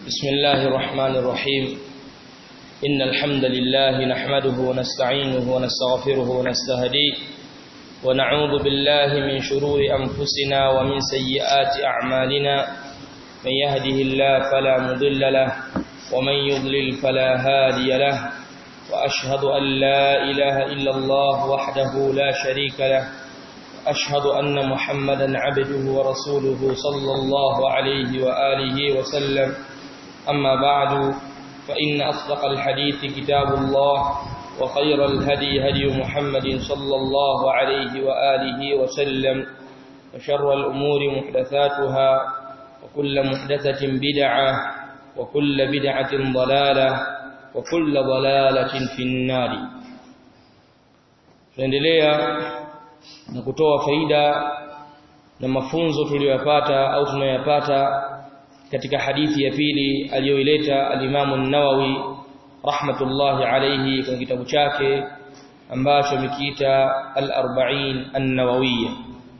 بسم الله الرحمن الرحيم إن الحمد لله نحمده ونستعينه ونستغفره ونستهديه ونعوذ بالله من شرور أنفسنا ومن سيئات أعمالنا من يهده الله فلا مضل له ومن يضلل فلا هادي له وأشهد أن لا إله إلا الله وحده لا شريك له أشهد أن محمدا عبده ورسوله صلى الله عليه وآله وسلم أما بعد فإن أصدق الحديث كتاب الله وخير الهدي هدي محمد صلى الله عليه وآله وسلم وشر الأمور محدثاتها وكل محدثة بدعة وكل بدعة ضلالة وكل ضلالة في النار tunaendelea na kutoa faida na mafunzo tuliyopata au tunayopata katika hadithi ya pili aliyoileta al-Imam an-Nawawi rahmatullahi alayhi kwenye kitabu chake ambacho amekiita al-40 an-Nawawiyya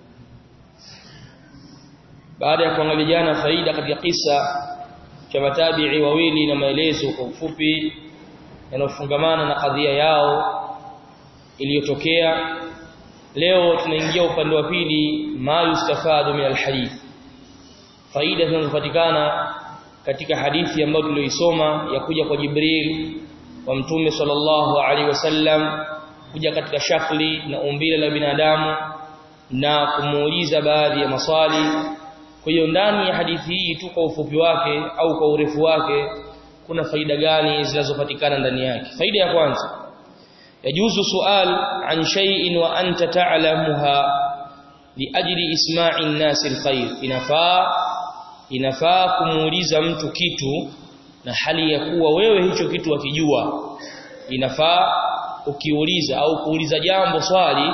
baada ya kuangalia jana faida katika kisa cha matabi'i wawili na maelezo kwa ufupi yanayofungamana na kadhia yao iliyotokea leo tunaingia upande wa pili ma yustafadu min alhadith faida zinazopatikana katika hadithi ambayo tulioisoma ya kuja kwa Jibril wa mtume sallallahu alaihi wasallam kuja katika shakli na umbile la binadamu na kumuuliza baadhi ya maswali kwa hiyo ndani ya hadithi hii tu kwa ufupi wake au kwa urefu wake kuna faida gani zinazopatikana ndani yake faida ya kwanza yajuzu sual an shay'in wa anta ta'lamuha liajli isma'i an-nas al-khair inafaa inafaa kumuuliza mtu kitu na hali ya kuwa wewe hicho kitu wakijua inafaa ukiuliza au kuuliza jambo swali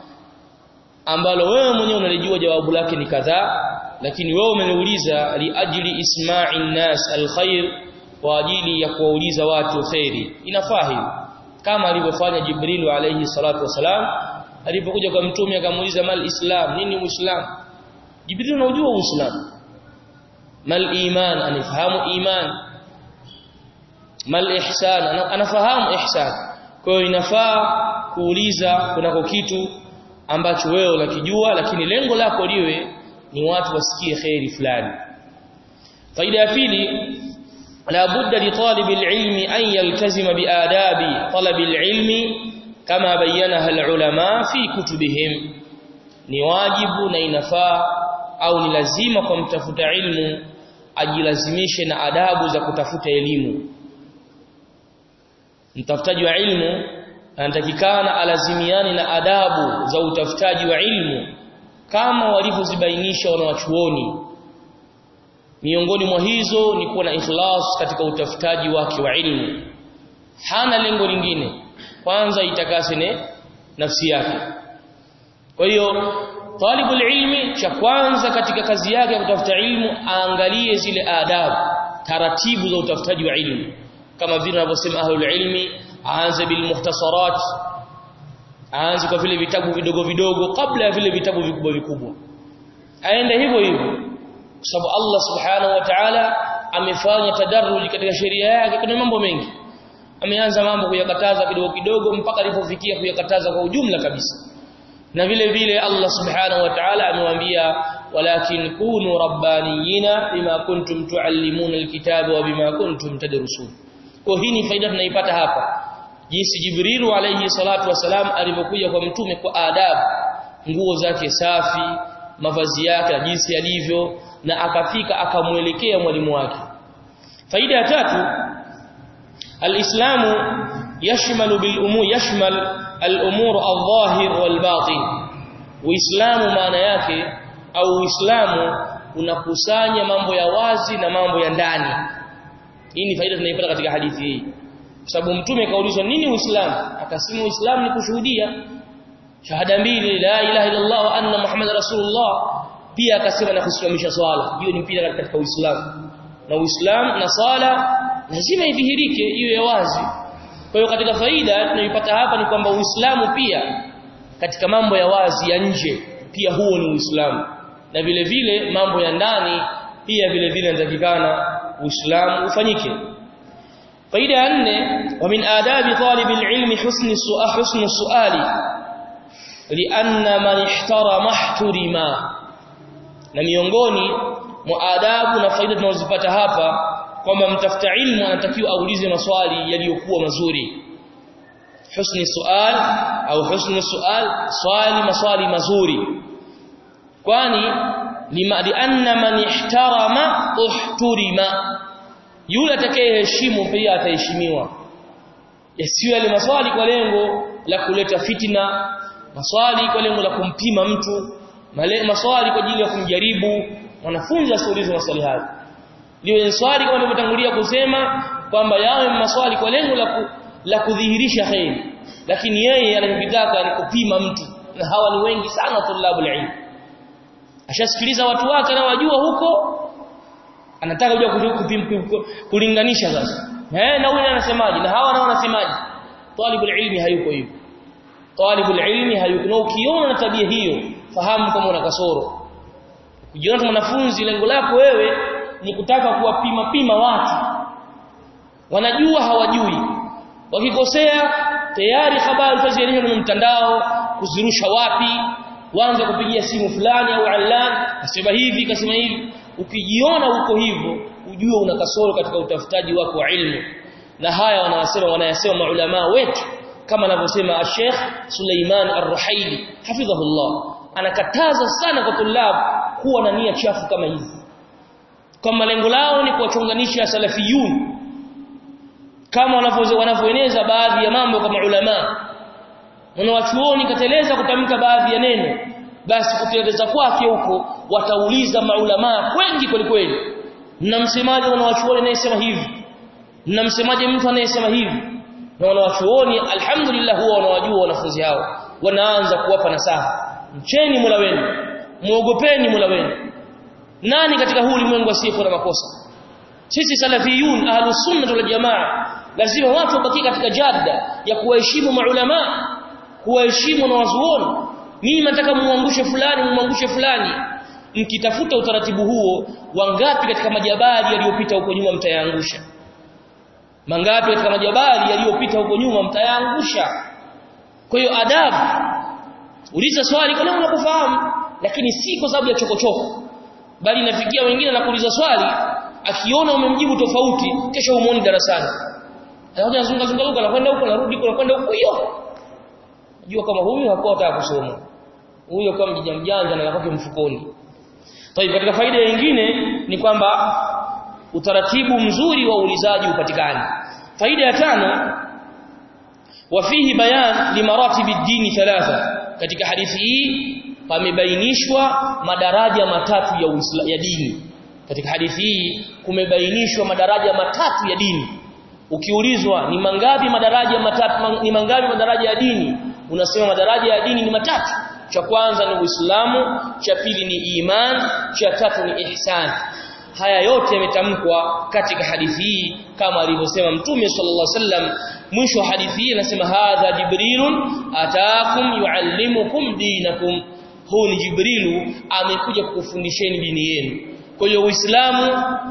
ambalo wewe mwenyewe unalijua jawabu lake ni kadhaa lakini wewe umeniuliza liajli isma'i an-nas al-khair kwa ajili ya kuwauliza watu khairi inafaa hili kama alivyofanya Jibril alayhi salatu wasalam alipokuja kwa mtume akamuuliza mal islam nini uislamu Jibril unajua uislamu mal iman anifahamu iman mal ihsan anafahamu ihsan kwa hiyo inafaa kuuliza kunako kitu ambacho wewe unakijua lakini lengo lako liwe ni watu wasikie khairi fulani faida ya pili لا بد لطالب العلم أن يلتزم بآداب طلب العلم كما بينها العلماء في كتبهم ni wajibu na inafaa au ni lazima kwa mtafuta ilmu ajilazimishe na adabu za kutafuta elimu mtafutaji wa ilmu anatakikana alazimiane na adabu za utafutaji wa ilmu kama walivyozibainisha wanawachuoni miongoni mwa hizo ni kuwa na ikhlas katika utafutaji wake wa ilmu hana lengo lingine kwanza itakase ne nafsi yake kwa hiyo talibul ilmi cha kwanza katika kazi yake ya kutafuta ilmu aangalie zile adabu taratibu za utafutaji wa ilmu kama vile wanavyosema ahlul ilmi aanze bil muhtasarat aanze kwa vile vitabu vidogo vidogo kabla ya vile vitabu vikubwa vikubwa aende hivyo hivyo kwa sababu Allah subhanahu wa ta'ala amefanya tadarruj katika sheria yake kuna mambo mengi ameanza mambo kuyakataza kidogo kidogo mpaka alipofikia kuyakataza kwa ujumla kabisa na vile vile Allah subhanahu wa ta'ala amewaambia walakin kunu rabbaniyina bima kuntum tuallimuna alkitaba wa bima kuntum tadrusun kwa hii ni faida tunaipata hapa jinsi Jibril alayhi salatu wasalam alipokuja kwa mtume kwa adabu nguo zake safi mavazi yake na jinsi yalivyo na akafika akamuelekea mwalimu wake faida ya tatu alislamu yashmalu bil umur yashmal al umur adh-dhahir wal batin uislamu maana yake au uislamu unakusanya mambo ya wazi na mambo ya ndani hii ni faida tunaipata katika hadithi hii kwa sababu mtume kaulizwa nini uislamu akasema uislamu ni kushuhudia shahada mbili la ilaha illa allah wa anna muhammad rasulullah pia akasema na kusimamisha swala hiyo ni pia katika Uislamu na Uislamu na swala lazima idhihirike iwe wazi kwa hiyo katika faida tunaipata hapa ni kwamba Uislamu pia katika mambo ya wazi ya nje pia huo ni Uislamu na vile vile mambo ya ndani pia vile vile inatakikana uislamu ufanyike faida ya nne wa min adabi talib alilm husn su'al husn su'ali lianna man ihtarama ihturima na miongoni mwa adabu na faida tunazopata hapa kwamba mtafuta ilmu anatakiwa aulize maswali yaliyokuwa mazuri husni sual au husni sual swali maswali mazuri kwani lima lianna man ihtarama uhturima yule atakayeheshimu pia ataheshimiwa yasiyo yale maswali kwa lengo la kuleta fitina maswali kwa lengo la kumpima mtu maswali kwa ajili ya kumjaribu mwanafunzi asiulize maswali hayo liwe swali kama nilivyotangulia kusema kwamba yawe maswali kwa lengo la ku, la kudhihirisha khair lakini yeye anachotaka ni kupima mtu na hawa ni wengi sana tulabul ilm ashasikiliza watu wake na wajua huko anataka kuja kupima kulinganisha sasa eh na huyu anasemaje na hawa nao wanasemaje talibul ilmi hayuko hivyo talibul ilmi hayuko na ukiona na tabia hiyo fahamu kama una kasoro ukijiona mwanafunzi lengo lako wewe ni kutaka kuwapima pima watu wanajua hawajui wakikosea tayari habari utazionyesha kwenye mtandao kuzirusha wapi waanze kupigia simu fulani au allan kasema hivi kasema hivi ukijiona uko hivyo ujue una kasoro katika utafutaji wako wa ilmu na haya wanasema wanayasema maulama wetu kama anavyosema Sheikh Suleiman Ar-Ruhaili hafidhahullah anakataza sana kwa tulab kuwa na nia chafu kama hizi kama lengo lao ni kuwachonganisha salafiyun kama wanavyoeneza baadhi ya mambo kama ulama wanawachuoni kateleza kutamka baadhi ya neno basi kuteleza kwake huko watauliza maulama wengi kweli kweli na msemaji wanawachuoni anayesema hivi na msemaji mtu anayesema hivi na wanawachuoni alhamdulillah huwa wanawajua wanafunzi hao wanaanza kuwapa nasaha mcheni Mola wenu muogopeni Mola wenu nani katika huu ulimwengu asiyekuwa na makosa sisi salafiyun ahlus sunnah wal jamaa lazima watu wabaki katika jadda ya kuwaheshimu maulama kuwaheshimu na wazuoni mimi nataka muangushe fulani muangushe fulani mkitafuta utaratibu huo wangapi katika majabali yaliyopita huko nyuma mtayaangusha mangapi katika majabali yaliyopita huko nyuma mtayaangusha kwa hiyo adabu uliza swali kwa nini kufahamu lakini si kwa sababu ya chokochoko bali inafikia wengine na kuuliza swali akiona umemjibu tofauti kesho umuoni darasani anakuja zunga zunga huko anakwenda huko anarudi huko anakwenda huko hiyo jua kama huyu hakuwa anataka kusoma huyo kama mjanja mjanja na yako mfukoni Tayib katika faida nyingine ni kwamba utaratibu mzuri wa uulizaji upatikane faida ya tano wafihi bayan limaratibi dini thalatha katika hadithi hii pamebainishwa madaraja matatu ya Uislamu ya dini katika hadithi hii kumebainishwa madaraja matatu ya dini ukiulizwa ni mangapi madaraja matatu ni mangapi madaraja ya dini unasema madaraja ya dini ni matatu cha kwanza ni Uislamu cha pili ni iman cha tatu ni ihsan haya yote yametamkwa katika hadithi hii kama alivyosema mtume sallallahu alaihi wasallam mwisho wa hadithi hii anasema hadha jibrilun ataakum yuallimukum dinakum huu ni jibrilu amekuja kukufundisheni dini yenu kwa hiyo uislamu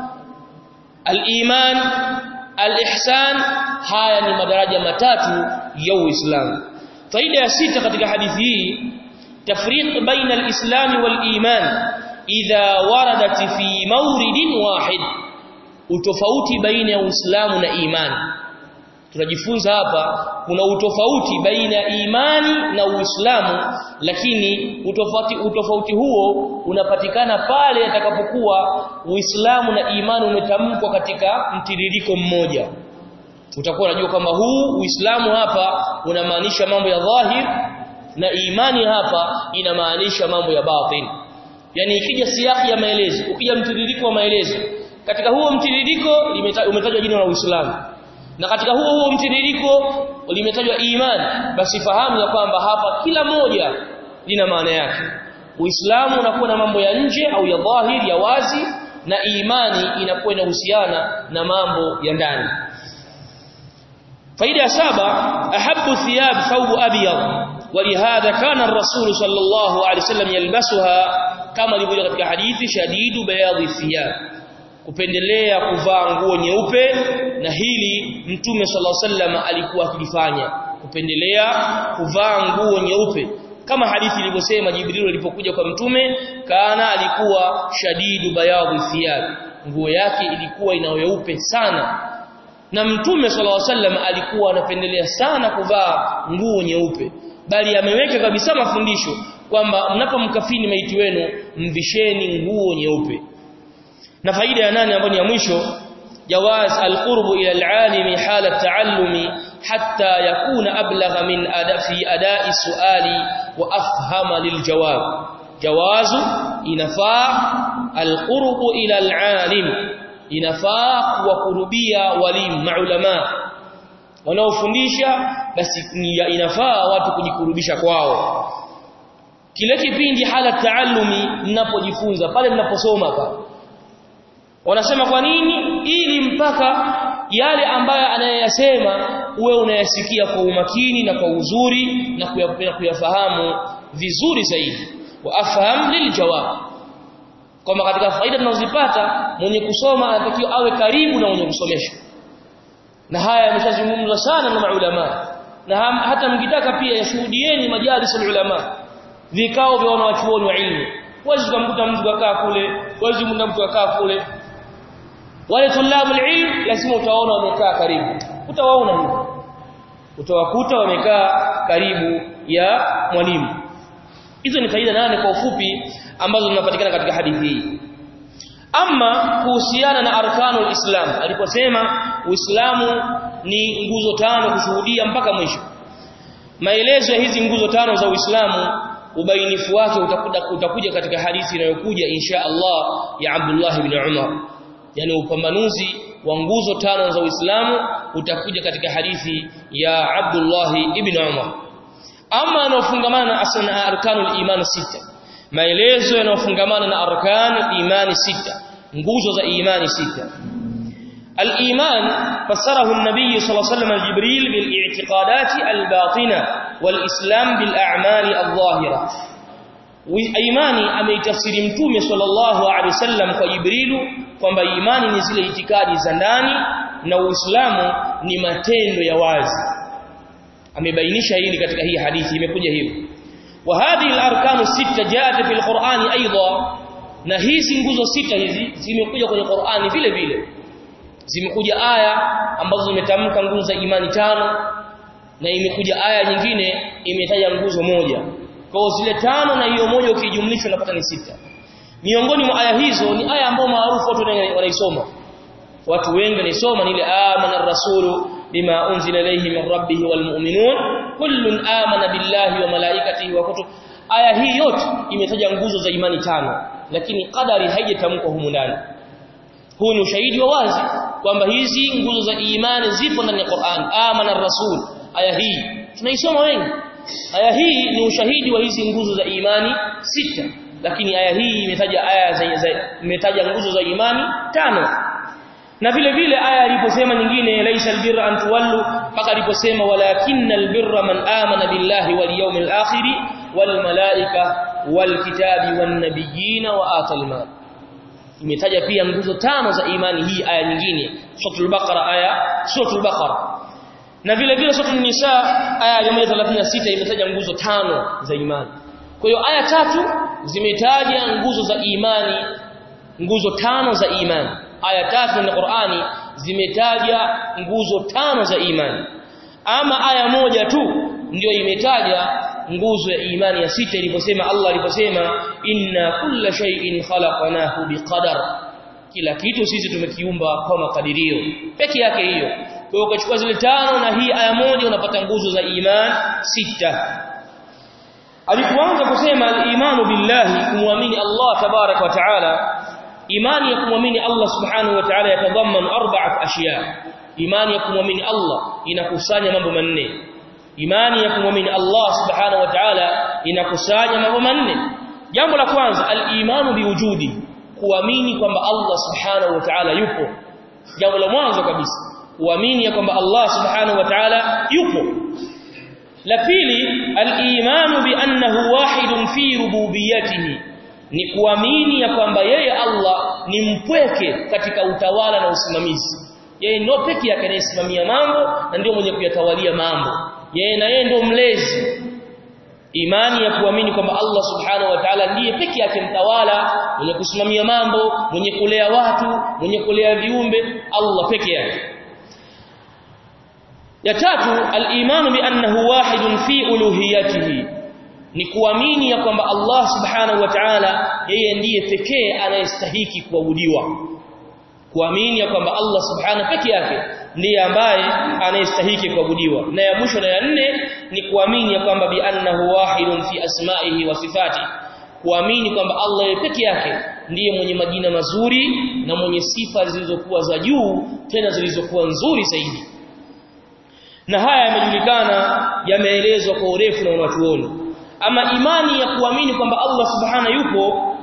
al-iman al-ihsan haya ni madaraja matatu ya uislamu faida ya sita katika hadithi hii tafriq baina al-islam wal-iman idha waradat fi mawridin wahid utofauti baina ya uislamu na imani tunajifunza hapa kuna utofauti baina ya imani na uislamu lakini utofauti utofauti huo unapatikana pale atakapokuwa uislamu na imani umetamkwa katika mtiririko mmoja utakuwa unajua kwamba huu uislamu hapa unamaanisha mambo ya dhahir na imani hapa inamaanisha mambo ya batin yani ikija siaki ya maelezo ukija mtiririko wa maelezo katika huo mtiririko umetajwa jina la uislamu na katika huo huo mtiririko limetajwa imani basi fahamu ya kwamba hapa kila moja lina maana yake uislamu unakuwa na mambo ya nje au ya dhahiri ya wazi na imani inakuwa inahusiana na mambo ya ndani faida ya saba ahabbu thiyab thawb abyad ولهذا كان الرسول صلى الله عليه وسلم يلبسها كما لبقى katika hadithi shadidu bayadhi thiyab kupendelea kuvaa nguo nyeupe na hili mtume sallallahu alaihi wasallam alikuwa akilifanya kupendelea kuvaa nguo nyeupe kama hadithi ilivyosema Jibril alipokuja kwa mtume kana alikuwa shadidu bayadhi thiyab nguo yake ilikuwa ina weupe sana na mtume sallallahu alaihi wasallam alikuwa anapendelea sana kuvaa nguo nyeupe bali ameweka kabisa mafundisho kwamba mnapomkafini maiti wenu mvisheni nguo nyeupe na faida ya nane ambayo ni ya mwisho jawaz alqurbu ila alalimi hala taallumi hatta yakuna ablagha min ada fi ada'i suali wa afhama liljawab jawazu inafaa alqurbu ila alalim inafaa kuwakurubia walimu maulama wanaofundisha basi inafaa watu kujikurubisha kwao kile kipindi hala taallumi mnapojifunza pale mnaposoma pale wanasema kwa nini ili mpaka yale ambayo anayeyasema uwe unayasikia kwa umakini na kwa uzuri na kuyafahamu vizuri zaidi wa afham liljawab kwamba katika faida tunazozipata mwenye kusoma anatakiwa awe karibu na mwenye kusomesha na haya yameshazungumzwa sana na maulama na hata mkitaka pia yashuhudieni majalis ulama vikao vya wanawachuoni wa ilmu huwezi kumkuta mtu akaa kule huwezi kumkuta mtu akaa kule wale tulabu ilm lazima utaona wamekaa karibu utawaona hivyo utawakuta wamekaa karibu ya mwalimu hizo ni faida nane kwa ufupi ambazo zinapatikana katika hadithi hii ama kuhusiana na arkanul islam aliposema uislamu ni nguzo tano kushuhudia mpaka mwisho maelezo ya hizi nguzo tano za uislamu ubainifu wake utakuja utakuja katika hadithi inayokuja insha Allah ya Abdullah ibn Umar yani upambanuzi wa nguzo tano za Uislamu utakuja katika hadithi ya Abdullah ibn Umar ama yanayofungamana na asna arkanul iman sita maelezo yanayofungamana na arkan imani sita nguzo za imani sita الإيمان فسره النبي صلى الله عليه وسلم جبريل بالاعتقادات الباطنة والإسلام بالأعمال الظاهرة imani ameitafsiri mtume sallallahu alaihi wasallam kwa Jibrilu kwamba imani ni zile itikadi za ndani na Uislamu ni matendo ya wazi amebainisha hili katika hii hadithi imekuja hivyo wa hadhihi al-arkanu sita jaat fi al-Qur'ani aidha na hizi nguzo sita hizi zimekuja kwenye Qur'ani vile vile zimekuja aya ambazo zimetamka nguzo za imani tano na imekuja aya nyingine imetaja nguzo moja kwa zile tano na hiyo moja ukijumlisha unapata ni sita miongoni mwa aya hizo ni aya ambayo maarufu watu wanaisoma watu wengi wanaisoma ni ile amana ar-rasulu bima unzila ilayhi min rabbih wal mu'minun kullun amana billahi wa malaikatihi wa kutub aya hii yote imetaja nguzo za imani tano lakini qadari haijatamkwa humu ndani huu ni ushahidi wa wazi kwamba hizi nguzo za imani zipo ndani ya Qur'an amana ar-rasul aya hii tunaisoma wengi aya hii ni ushahidi wa hizi nguzo za imani sita lakini aya hii imetaja aya za imetaja nguzo za imani tano na vile vile aya iliposema nyingine laisa albirra an tuwallu mpaka aliposema walakinnal birra man amana billahi wal yawmil akhir wal malaika wal kitabi wan nabiyina wa atal mal imetaja pia nguzo tano za imani hii aya nyingine suratul baqara aya suratul baqara na vile vile suratul nisa aya ya 136 imetaja nguzo tano za imani kwa hiyo aya tatu zimetaja nguzo za imani nguzo tano za imani aya tatu na Qur'ani zimetaja nguzo tano za imani ama aya moja tu ndio imetaja nguzo ya imani ya sita iliposema Allah aliposema inna kulla shay'in khalaqnahu biqadar kila kitu sisi tumekiumba kwa makadirio peke yake hiyo kwa hiyo ukachukua zile tano na hii aya moja unapata nguzo za iman sita alipoanza kusema al-imanu billahi kumwamini Allah tabarak wa taala imani ya kumwamini Allah subhanahu wa ta'ala yatadhammanu arba'at ashiya imani ya kumwamini Allah inakusanya mambo manne imani ya kumwamini Allah subhanahu wa ta'ala inakusanya mambo manne jambo la kwanza al-imanu biwujudi kuamini kwamba Allah subhanahu wa ta'ala yupo jambo la mwanzo kabisa kuamini ya kwamba Allah subhanahu wa ta'ala yupo la pili al-imanu bi annahu wahidun fi rububiyyatihi ni kuamini ya kwamba yeye Allah ni mpweke katika utawala na usimamizi yeye ndio pekee yake anayesimamia mambo na ndio mwenye kuyatawalia mambo yeye na yeye ndio mlezi imani ya kuamini kwamba Allah subhanahu wa ta'ala ndiye pekee yake mtawala mwenye kusimamia mambo mwenye kulea watu mwenye kulea viumbe Allah pekee yake ya tatu al-imanu bi annahu wahidun fi uluhiyatihi ni kuamini ya kwamba Allah subhanahu wa ta'ala yeye ndiye pekee anayestahiki kuabudiwa kuamini ya kwamba Allah subhanahu pekee yake ndiye ambaye anayestahiki kuabudiwa na ya mwisho na ya nne ni kuamini ya kwamba bi annahu wahidun fi asma'ihi wa sifati kuamini kwamba Allah yeye pekee yake ndiye mwenye majina mazuri na mwenye sifa zilizokuwa za juu tena zilizokuwa nzuri zaidi na haya yamejulikana yameelezwa kwa urefu na wanachuoni ama imani ya kuamini kwamba Allah subhana yupo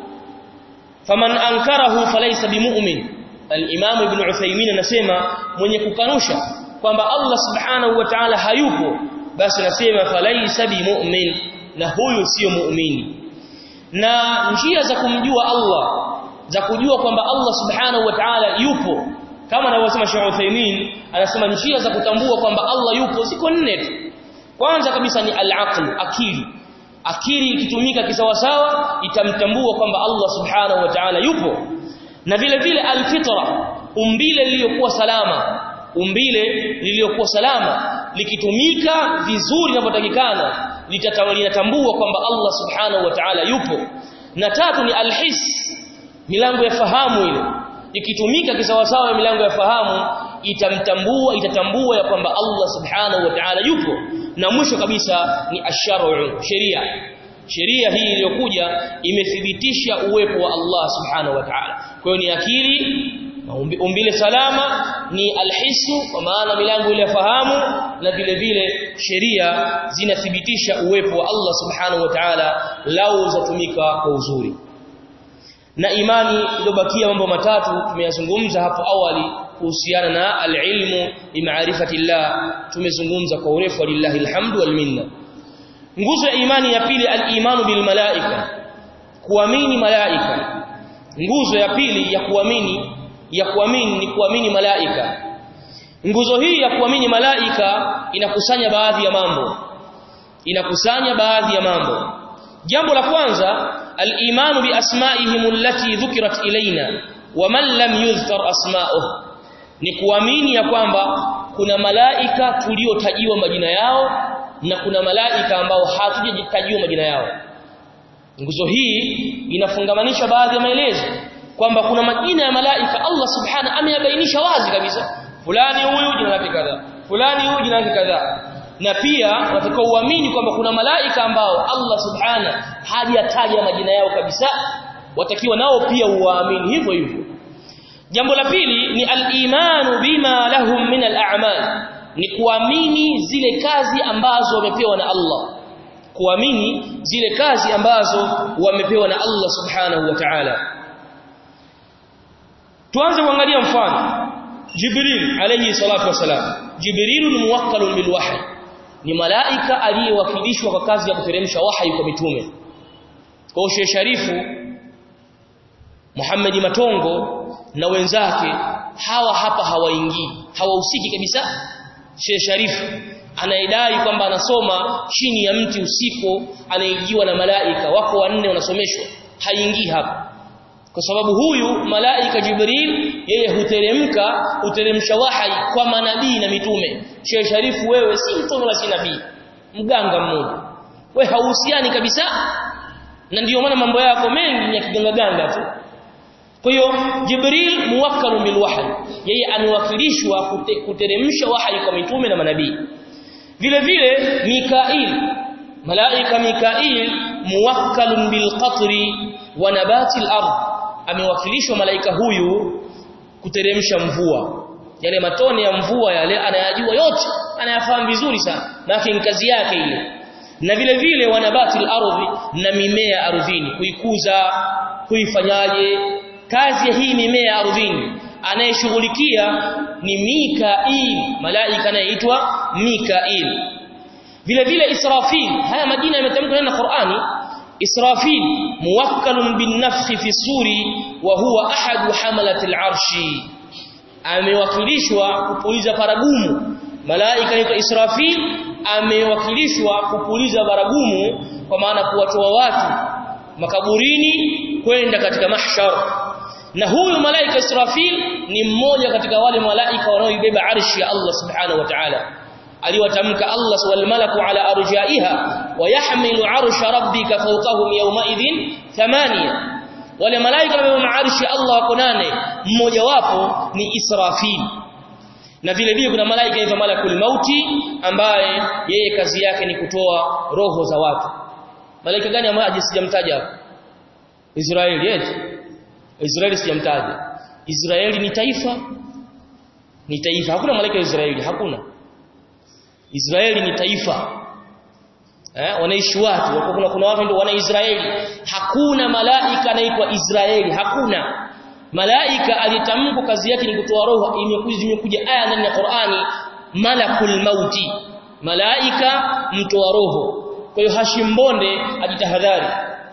faman ankarahu falaysa bimu'min al-imam ibn Uthaymeen anasema mwenye kukanusha kwamba Allah subhanahu wa ta'ala hayupo basi anasema falaysa bimu'min na huyu sio muumini na njia za kumjua Allah za kujua kwamba Allah subhanahu wa ta'ala yupo kama anavyosema Sheikh Uthaymeen anasema njia za kutambua kwamba Allah yupo ziko nne tu kwanza kabisa ni al-aql akili akili ikitumika kisawasawa itamtambua kwamba Allah subhanahu wa ta'ala yupo na vile vile al-fitra umbile lililokuwa salama umbile lililokuwa salama likitumika vizuri inavyotakikana litatambua kwamba Allah subhanahu wa ta'ala yupo na tatu ni al-his milango ya fahamu ile ikitumika kisawasawa milango ya fahamu itamtambua itatambua ya kwamba Allah subhanahu wa ta'ala yupo na mwisho kabisa ni ash-shar'u sheria sheria hii iliyokuja imethibitisha uwepo wa Allah subhanahu wa ta'ala kwa hiyo ni akili umbile salama ni alhisu kwa maana milango ile fahamu na vile vile sheria zinathibitisha uwepo wa Allah subhanahu wa ta'ala lau zatumika kwa uzuri na imani iliyobakia mambo matatu tumeyazungumza hapo awali kuhusiana na alilmu bimaarifati llah tumezungumza kwa urefu lillahi alhamdu wal minna nguzo ya imani ya pili al-imanu bil malaika kuamini malaika nguzo ya pili ya kuamini ya kuamini ni kuamini malaika nguzo hii ya kuamini malaika inakusanya baadhi ya mambo inakusanya baadhi ya mambo jambo la kwanza al-imanu bi asma'ihim allati dhukirat ilaina wa man lam yuzkar asma'uhu ni kuamini ya kwamba kuna malaika tuliotajiwa majina yao na kuna malaika ambao hatujajitajiwa majina yao nguzo hii inafungamanisha baadhi ya maelezo kwamba kuna majina ya malaika Allah subhana ameyabainisha wazi kabisa fulani huyu jina lake kadhaa fulani huyu jina lake kadhaa na pia watakiwa uamini kwamba kuna malaika ambao Allah subhana hajataja majina yao kabisa watakiwa nao pia uwaamini hivyo hivyo jambo la pili ni al-imanu bima lahum min al-a'mal ni kuamini zile kazi ambazo wamepewa na Allah kuamini zile kazi ambazo wamepewa na Allah subhanahu wa ta'ala tuanze kuangalia mfano Jibril alayhi salatu wasalam Jibril ni muwakkalun bil wahy ni malaika aliyewakilishwa kwa kazi ya kuteremsha wahi kwa mitume kwa Sheikh Sharifu Muhammad Matongo na wenzake hawa hapa hawaingii hawahusiki kabisa Sheikh Sharifu anaidai kwamba anasoma chini ya mti usiku anaijiwa na malaika wako wanne wanasomeshwa haingii hapa kwa sababu huyu malaika Jibril yeye huteremka huteremsha wahai kwa manabii na mitume Sheikh Sharifu wewe si mtume wala si nabii mganga mmoja we hauhusiani kabisa na ndiyo maana mambo yako mengi ni ya kiganga ganga tu kwa hiyo Jibril muwakkalu bil wahyi yeye anawakilishwa kute, kuteremsha wahyi kwa mitume na manabii vile vile Mikail malaika Mikail muwakkalun bil qatri wa nabati al ard amewakilishwa malaika huyu kuteremsha mvua yale matone ya mvua yale anayajua yote anayafahamu vizuri sana na kazi yake ile na vile vile wanabati al-ardhi na mimea ardhini kuikuza kuifanyaje kazi ya hii mimea ardhini anayeshughulikia ni Mikail malaika anayeitwa Mikail vile vile Israfil haya majina yametamkwa na Qur'ani Israfil muwakkalun bin nafkhi fi suri wa huwa ahadu hamalati al-arshi amewakilishwa kupuliza paragumu malaika anaitwa Israfil amewakilishwa kupuliza baragumu kwa maana kuwatoa watu makaburini kwenda katika mahshar na huyu malaika Israfil ni mmoja katika wale malaika wanaoibeba arshi ya Allah subhanahu wa ta'ala aliwatamka Allah wal malaku ala arjaiha wa yahmilu arsha rabbika fawqahum yawma idhin thamania wale malaika wanaobeba arshi ya Allah wako nane mmoja wapo ni Israfil na vile vile kuna malaika anaitwa malakul mauti ambaye yeye kazi yake ni kutoa roho za watu malaika gani ambaye sijamtaja hapo Israeli eti Israeli sijamtaja Israeli ni taifa ni taifa hakuna malaika wa Israeli hakuna Israeli ni taifa eh wanaishi watu kuna kuna watu ndio wana Israeli hakuna malaika anaitwa Israeli hakuna malaika alitamko kazi yake ni kutoa roho imekuja zimekuja aya ndani ya Qur'ani malakul mauti malaika mtoa roho kwa hiyo Hashim Bonde ajitahadhari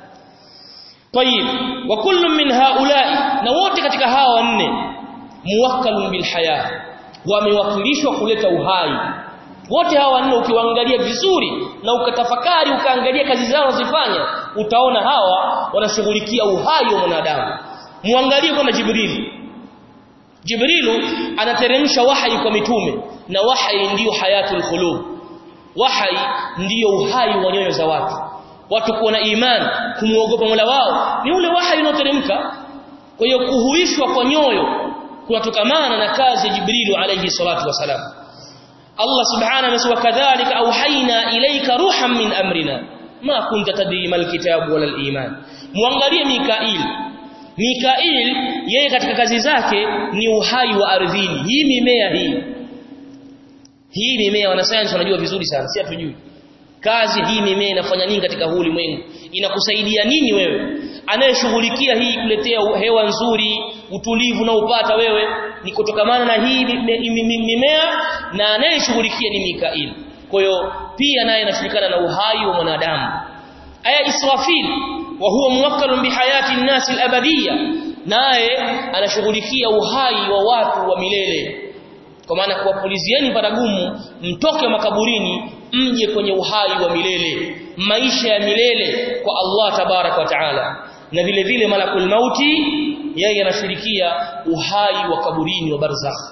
طيب وكل من هؤلاء na wote katika hawa wanne muwakkalun bil haya wamewakilishwa kuleta uhai wote hawa wanne ukiwaangalia vizuri na ukatafakari ukaangalia kazi zao zifanya utaona hawa wanashughulikia uhai wa mwanadamu muangalie kama Jibril Jibrilu anateremsha wahai kwa mitume na wahai ndiyo hayatul khulub wahai ndiyo uhai wa nyoyo za watu watu kuwa na imani kumuogopa Mola wao ni ule wahai unaoteremka kwa hiyo kuhuishwa kwa nyoyo kunatokamana na kazi ya Jibrilu alayhi salatu wasalam Allah subhanahu amesema kadhalika auhaina ilaika ruhan min amrina ma kunta tadri mal kitabu wala iman muangalie Mikail Mikail yeye katika kazi zake ni uhai wa ardhini hii mimea hii hii mimea wanasayansi wanajua vizuri sana si hatujui kazi hii mimea inafanya nini katika huu ulimwengu inakusaidia nini wewe anayeshughulikia hii kuletea hewa nzuri utulivu na upata wewe ni kutokamana na hii mimea na anayeshughulikia ni Mikail kwa hiyo pia naye anashirikana na uhai wa mwanadamu aya Israfil wa huwa muwakkalun bihayati an-nas al-abadiyya naye anashughulikia uhai wa watu wa milele kwa maana kuwapulizieni paragumu mtoke makaburini mje kwenye uhai wa milele maisha ya milele kwa Allah tabarak wa taala na vile vile malakul mauti yeye anashirikia uhai wa kaburini wa barzakh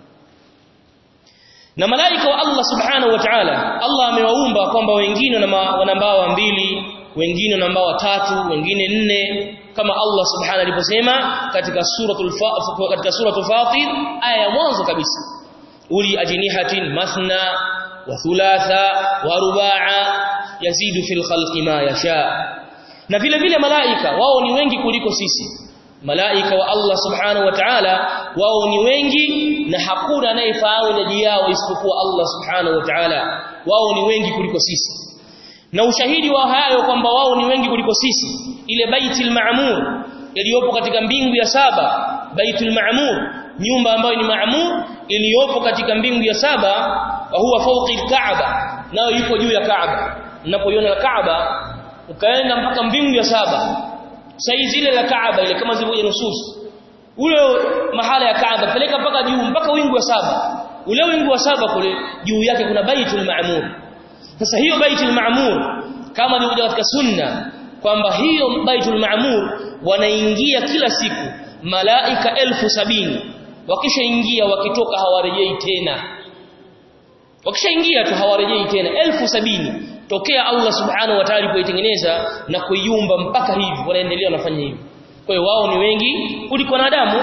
na malaika wa Allah subhanahu wa ta'ala Allah amewaumba kwamba wengine wana mbawa mbili wengine wana mbawa tatu wengine nne kama Allah subhanahu aliposema katika suratul katika suratul fatir aya ya mwanzo kabisa uli ajnihatin mathna wa thulatha wa rubaa yazidu fil khalqi ma yasha na vile vile malaika wao ni wengi kuliko sisi malaika wa Allah subhanahu wa ta'ala wao ni wengi na hakuna anayefahamu idadi yao isipokuwa Allah subhanahu wa ta'ala wao ni wengi kuliko sisi na ushahidi wa hayo kwamba wao ni wengi kuliko sisi ile baitul ma'mur iliyopo katika mbingu ya saba baitul ma'mur nyumba ambayo ni ma'mur iliyopo katika mbingu ya saba wa huwa fawqi al-Kaaba nayo yuko juu ya Kaaba unapoiona Kaaba ukaenda mpaka mbingu ya saba saizi ile la Kaaba ile kama zilivyo nusus ule mahala ya Kaaba peleka mpaka juu mpaka wingu wa saba ule wingu wa saba kule juu yake kuna baitul ma'mur sasa hiyo baitul ma'mur kama ilivyokuja katika sunna kwamba hiyo baitul ma'mur wanaingia kila siku malaika elfu sabini wakishaingia wakitoka hawarejei tena wakishaingia tu hawarejei tena elfu sabini tokea Allah subhanahu wa ta'ala kuitengeneza na kuiumba mpaka hivi wanaendelea wanafanya hivi kwa hiyo wao ni wengi kuliko wanadamu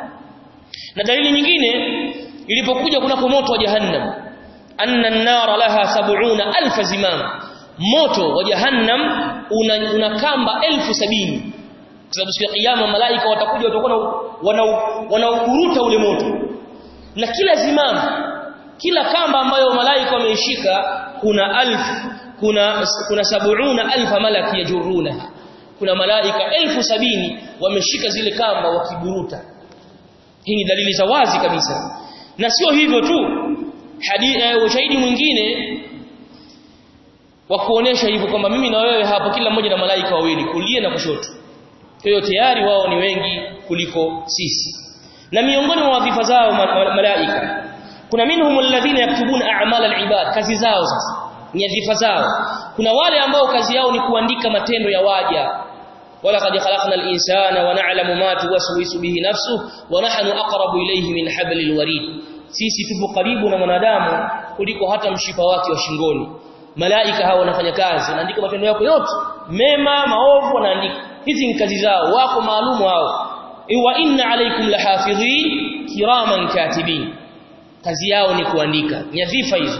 na dalili nyingine ilipokuja kunako moto wa jahannam anna an-nar laha sab'una alf zimam moto wa jahannam una, una kamba elfu sabini kwa sababu siku ya kiyama malaika watakuja watakuwa wanaukuruta ule moto na kila zimam kila kamba ambayo malaika wameishika kuna alfu kuna kuna sab'una alfa malaki yajurunaha kuna malaika elfu sabini wameshika zile kamba wakiburuta hii ni dalili za wazi kabisa na sio hivyo tu ushahidi mwingine wa kuonesha hivyo kwamba mimi na wewe hapo kila mmoja na malaika wawili kulia na kushoto kwa hiyo tayari wao ni wengi kuliko sisi na miongoni mwa wadhifa zao malaika kuna minhum alladhina yaktubuna a'mal al-ibad kazi zao sasa nyadhifa zao kuna wale ambao kazi yao ni kuandika matendo ya waja wala qad khalaqna al-insana wa na'lamu ma tuwaswisu bihi nafsuhu wa nahnu aqrabu ilayhi min hablil warid sisi tupo karibu na mwanadamu kuliko hata mshipa wake wa shingoni malaika hao wanafanya kazi wanaandika matendo yako yote mema maovu wanaandika hizi ni kazi zao wako maalumu hao wa inna alaykum lahafidhin kiraman katibin kazi yao ni kuandika nyadhifa hizo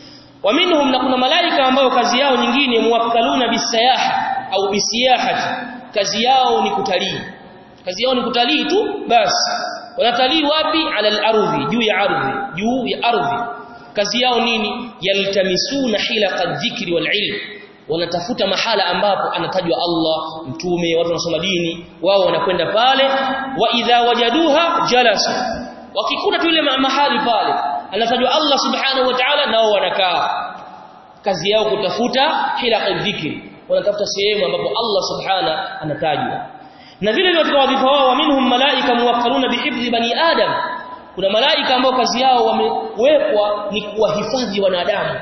wa minhum na kuna malaika ambao kazi yao nyingine muwakkaluna bisayaha au bisiyahati kazi yao ni kutalii kazi yao ni kutalii tu basi wanatalii wapi ala al-ardhi juu ya ardhi juu ya ardhi kazi yao nini yaltamisuna hilaqa dhikri wal ilm wanatafuta mahala ambapo anatajwa Allah mtume watu wanasoma dini wao wanakwenda pale wa idha wajaduha jalasu wakikuta tu ile mahali pale anatajwa Allah subhanahu wa ta'ala nao wanakaa kazi yao kutafuta hilaqa dhikri wanatafuta sehemu ambapo Allah subhana anatajwa na vile vile katika wadhifa wao minhum malaika muwakkaluna bihifdhi bani adam kuna malaika ambao kazi yao wamewekwa ni kuwahifadhi wanadamu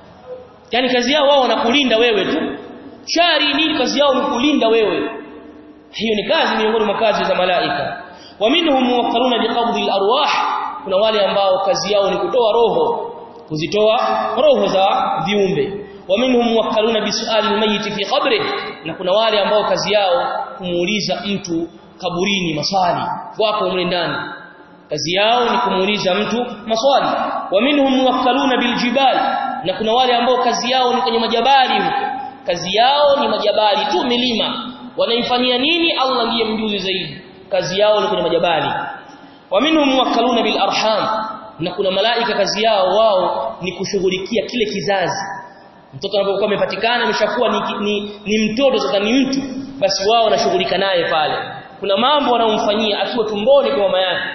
yani kazi yao wao wanakulinda wewe tu shari nini kazi yao ni kulinda wewe hiyo ni kazi miongoni mwa kazi za malaika wa minhum muwakkaluna biqabdhi al-arwah kuna wale ambao kazi yao ni kutoa roho kuzitoa roho za viumbe wa minhum muwakkaluna bisuali al-mayyit fi qabri na kuna wale ambao kazi yao kumuuliza mtu kaburini maswali wako mle ndani kazi yao ni kumuuliza mtu maswali wa minhum muwakkaluna biljibal na kuna wale ambao kazi yao ni kwenye majabali huko kazi yao ni majabali tu milima wanaifanyia nini Allah ndiye mjuzi zaidi kazi yao ni kwenye majabali wa minhum muwakkaluna bil arham na kuna malaika kazi yao wao ni kushughulikia kile kizazi mtoto anapokuwa amepatikana ameshakuwa ni, ni, ni mtoto sasa ni mtu basi wao wanashughulika naye pale kuna mambo wanaomfanyia akiwa tumboni kwa mama yake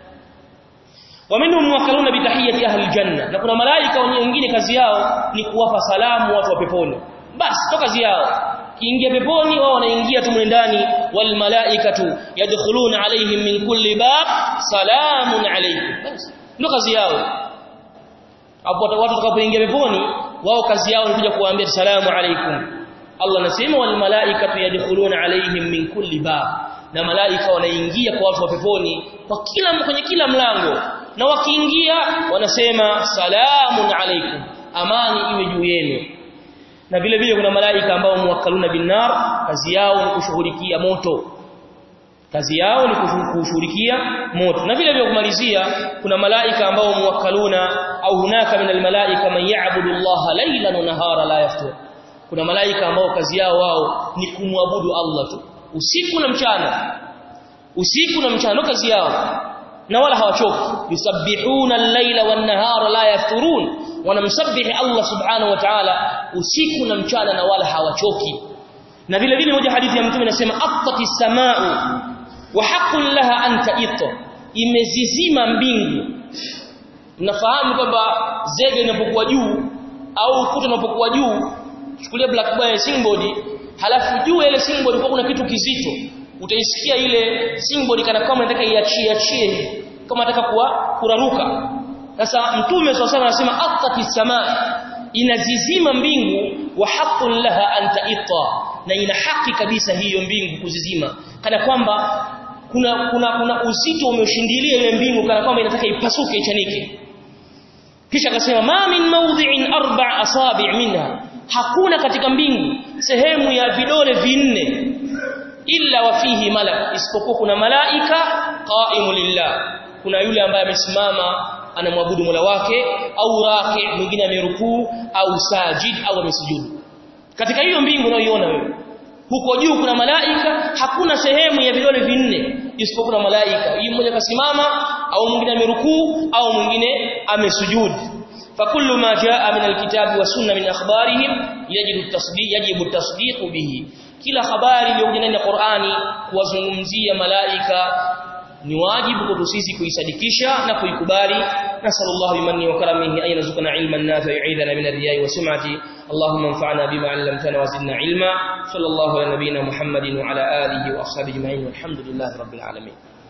waminhum muwakkaluna bitahiyati ahli aljanna na kuna malaika wengine kazi yao ni kuwapa salamu watu wa peponi basi to kazi yao kiingia peponi wao wanaingia tu ndani wal malaikatu yadkhuluna alaihim min kulli bab salamun alaykum basi ndio kazi yao hapo watu watakapoingia peponi wao kazi yao ni kuja kuwaambia salamu alaykum Allah anasema wal malaikatu yadkhuluna alaihim min kulli bab na malaika wanaingia kwa watu wa peponi kwa kila kwenye kila mlango na wakiingia wanasema salamun alaikum amani iwe juu yenu na vile vile kuna malaika ambao muwakkaluna binnar kazi yao ni kushughulikia moto kazi yao ni kushughulikia moto na vile vile kumalizia kuna malaika ambao muwakkaluna au hunaka min almalaika man ya'budu Allah laylan wa nahara la yaftur kuna malaika ambao kazi yao wao ni kumwabudu Allah tu usiku na mchana usiku na mchana kazi yao na wala hawachoki yusabbihuna al-laila wan-nahara la yafturun wanamsabbihi Allah subhanahu wa ta'ala usiku na mchana na wala hawachoki na vile vile moja hadithi ya mtume inasema aqtati samau wa haqqun laha an ta'ita imezizima mbingu mnafahamu kwamba zege inapokuwa juu au ukuta unapokuwa juu chukulia blackboard singboard halafu juu ile singboard kwa kuna kitu kizito utaisikia ile singboard kana kama inataka iachie achie kama nataka kuwa kuraruka sasa mtume swalla anasema aqati samaa inazizima mbingu wa haqqun laha an ta'ita na ina haki kabisa hiyo mbingu kuzizima kana kwamba kuna kuna kuna uzito umeshindilia ile mbingu kana kwamba inataka ipasuke ichanike kisha akasema ma min mawdhi'in arba' asabi' minha hakuna katika mbingu sehemu ya vidole vinne illa wa fihi malak isipokuwa kuna malaika qaimu lillah kuna yule ambaye amesimama anamwabudu Mola wake au raki mwingine amerukuu au sajid au amesujudu katika hiyo mbingu unayoiona wewe huko juu kuna malaika hakuna sehemu ya vidole vinne isipokuwa kuna malaika yule mmoja kasimama au mwingine amerukuu au mwingine amesujudu فكل ما جاء من الكتاب والسنه من اخبارهم يجب التصديق يجب التصديق به kila habari iliyokuja ndani ya Qur'ani kuwazungumzia malaika ni wajibu kwetu sisi kuisadikisha na kuikubali nasallallahu bimanni wa karamihi ay yarzuqana ilman nafi'a yu'idana min ar-riya'i wa sum'ati اللهم انفعنا بما علمتنا وزدنا علما صلى الله على نبينا محمد وعلى اله واصحابه اجمعين والحمد لله رب العالمين